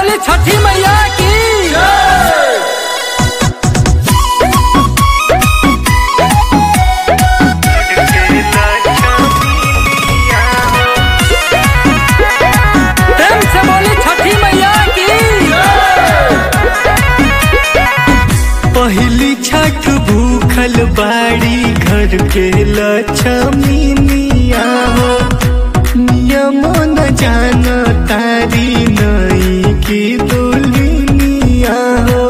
बोली छठी मैया की प्रेम से बोली छठी मैया की पहली छठ भूखल बाड़ी घर के लक्ष्मी मिया हो नियमो न जान तारी नई की दुल्हनिया हो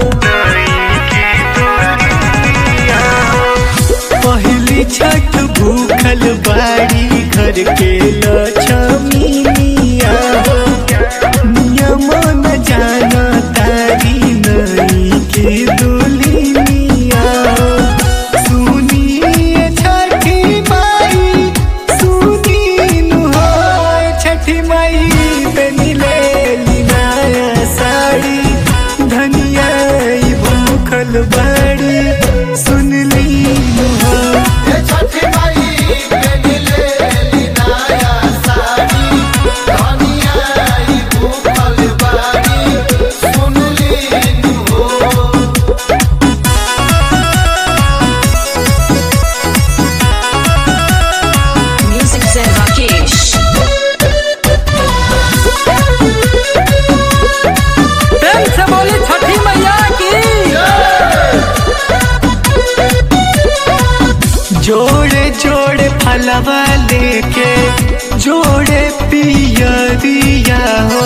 पहली छठ भूखल बाड़ी घर के लक्ष्मी मिया हो नियमो न जान तारी नई की दुल्हनिया हो सुनिए छठी माई सुनीनु हो छठी माई बनिले लिनाया साड़ी धनिया ई भूखल बाड़ी सुनली हो Music Zen Rakesh. प्रेम से बोली छठी मैया की जोड़े जोड़े फलवा लेके जोड़े पियरिया हो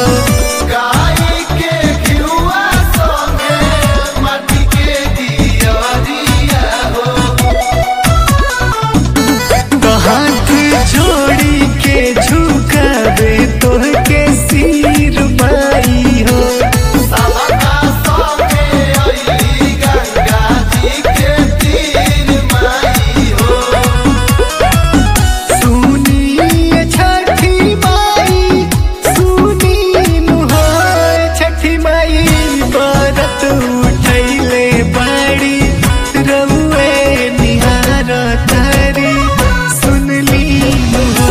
तो हाथ जोड़ी के झुकावे तोहके सिर माई हो सुनिए छठी माई सुनीनु हो छठी माई बरत उठैले बाड़ी रउए निहार तारी सुनली हो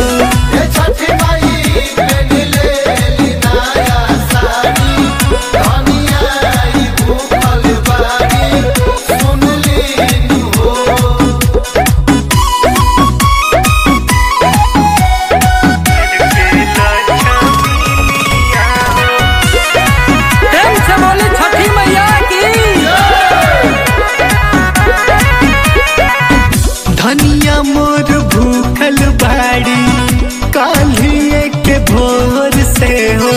प्रेम से बोली छठी मैया की धनिया मोर भूखल बाड़ी काल्हिए के भोर से हो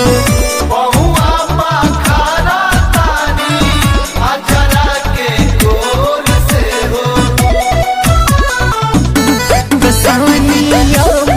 सानिया